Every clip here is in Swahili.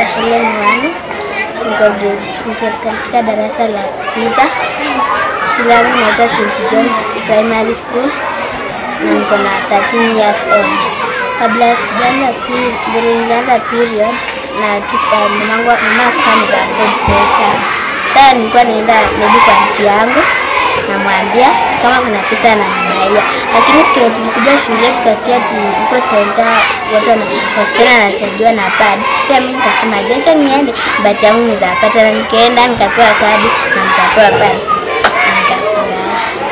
naitwa Helen Wani, niko grade niko katika darasa la sita. Shule yangu inaitwa St John Primary School na niko na 13 years old. Kabla sijaanza pe- vile nilianza period na tu- uh, mamangu mama alikuwa anaweza afford pesa. Sasa nilikuwa naenda maybe kwa auntie yangu namwambia kama kuna pesa ananibaia, lakini siku yenye tulikuja shule tukasikia ati uko senta watu wana- wasichana wanasaidiwa na pads. Pia mimi nikasema aje, acha niende bahati yangu nizapata, na nikaenda nikapewa kadi na nikapewa pads na nikafurahi.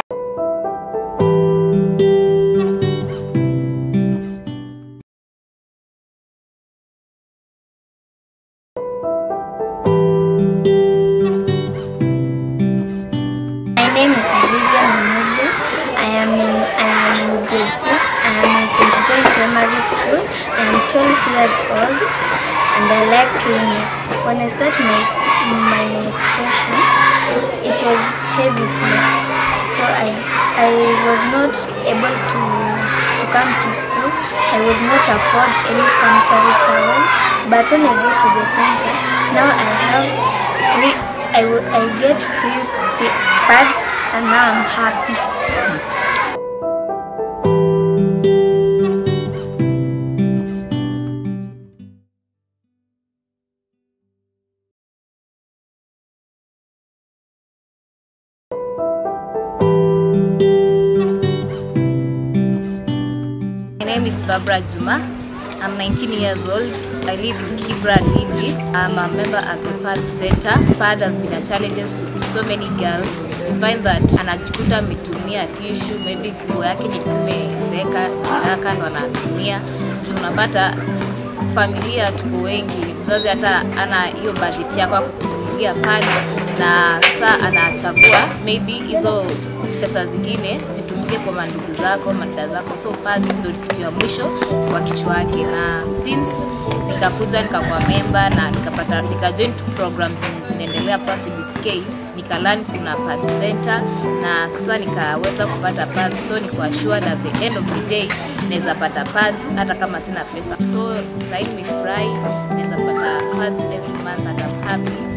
My name is Vivian Mumude. I am in I am in grade six. I am in St. John Primary School. I am 12 years old, and I like cleanliness. When I start my my menstruation, it was heavy for me, so I I was not able to to come to school. I was not afford any sanitary towels. But when I get to the center, now I have free. I, will- I get free pa- pads and now I'm happy. My name is Barbara Juma. I'm 19 years old. I live in Kibra, Lindi. I'm a member at the PAD Center. PAD has been a challenge to so many girls. You find that anajikuta ametumia tissue, maybe nguo yake ilikuwa imezeeka haraka ndo anatumia. Juu unapata familia tuko wengi, mzazi hata ana hiyo budget yako ya kukununulia pad na sasa anachagua maybe hizo pesa zingine zitumike kwa mandugu zako madada zako, so pads ndio kitu ya mwisho kwa kichwa yake. Na since nikakuja nikakuwa member na nikapata nikajoin tu programs zenye zinaendelea hapa CBCK nikalearn kuna pad center na sasa nikaweza kupata pads, so niko assured at the end of the day naweza pata pads hata kama sina pesa. So sasa hivi nimefurahi, naweza pata pads every month and I'm happy